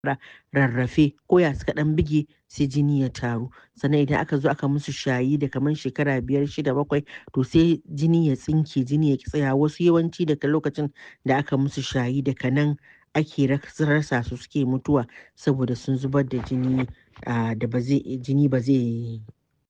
rarrafe ko ya suka ɗan buge sai jini ya taru sannan idan aka zo aka musu shayi da kamar shekara biyar shida bakwai to sai jini ya tsinke jini ya ki tsaya wasu yawanci daga lokacin da aka musu shayi daga nan ake rasa su suke mutuwa saboda sun zubar da jini da ba zai jini ba zai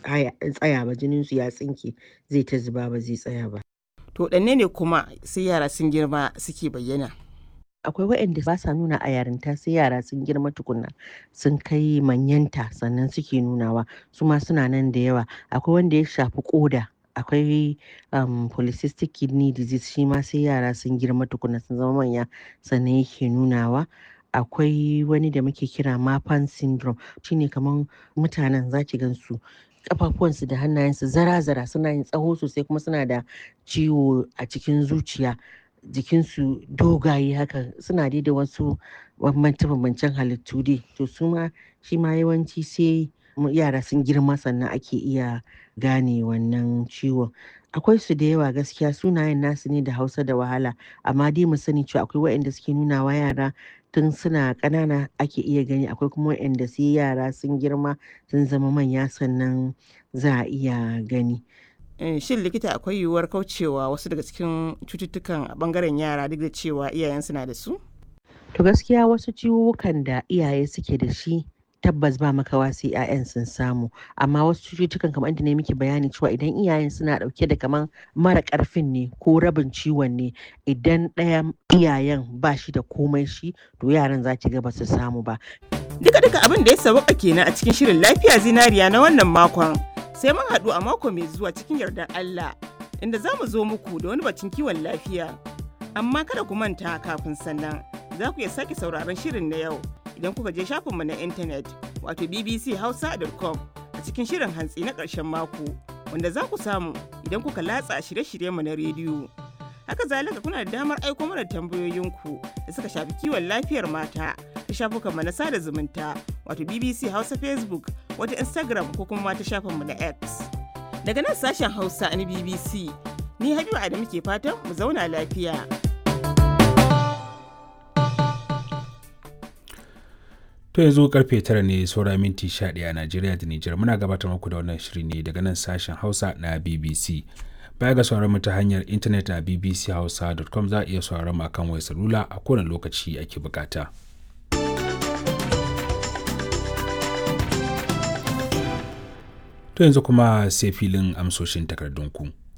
tsaya ba jinin su ya tsinke zai ta zuba ba zai tsaya ba to ɗanne ne kuma sai yara sun girma suke bayyana akwai waɗanda ba sa nuna a yarinta sai yara sun girma tukunna sun kai manyanta sannan suke nunawa su ma suna nan da yawa akwai wanda ya shafi koda akwai um, polycystic kidney disease shi ma sai yara sun girma tukunna sun zama manya sannan yake nunawa akwai wani da muke kira mapan syndrome shine kamar mutanen zaki gansu kafafuwansu da hannayensu zara-zara suna yin tsaho sosai kuma suna da ciwo a cikin zuciya jikinsu dogaye haka suna dai da wasu bambance-bambancen halittu dai to su ma shi ma yawanci sai yara sun girma sannan ake iya gane wannan ciwon akwai su da yawa gaskiya sunayen nasu ne da hausa da wahala amma dai mu sani cewa akwai waɗanda suke nuna wa yara tun suna ƙanana ake iya gani akwai kuma waɗanda sai yara sun girma sun zama manya sannan za a iya gani shin likita akwai yiwuwar kaucewa wasu daga cikin cututtukan a bangaren yara duk da cewa iyayen suna da su? To gaskiya wasu ciwukan da iyaye suke da shi tabbas ba makawa sai 'ya'yan sun samu amma wasu cututtukan kamar inda ne miki bayani cewa idan iyayen suna dauke da kaman mara karfin ne ko rabin ciwon ne idan ɗayan iyayen ba shi da komai shi to yaran za ki ga ba su samu ba. Duka duka abin da ya sauka kenan a cikin shirin lafiya zinariya na wannan makon. sai mun haɗu a mako mai zuwa cikin yardar Allah inda za mu zo muku da wani bacin kiwon lafiya. Amma kada ku manta kafin sannan za ku iya sake sauraron shirin na yau idan kuka je shafinmu na intanet wato bbchausa.com a cikin shirin hantsi na ƙarshen mako wanda za ku samu idan kuka latsa shirye-shiryenmu na rediyo. Haka zalika kuna da damar aiko mana tambayoyinku da suka shafi kiwon lafiyar mata ta shafukanmu na sada zumunta wato BBC Hausa Facebook wata Instagram ko kuma ta shafinmu na X. Daga nan sashen Hausa na BBC, ni Habiba Adamu ke fatan mu zauna lafiya. To yanzu karfe tara ne saura minti 11 a Najeriya da Nijar muna gabatar muku da wannan shiri ne daga nan sashen Hausa na BBC. Baya ga sauran mu ta hanyar intanet a bbchausa.com za a iya sauran mu akan wayar salula a kowane lokaci ake bukata. To yanzu kuma sai filin amsoshin takardunku.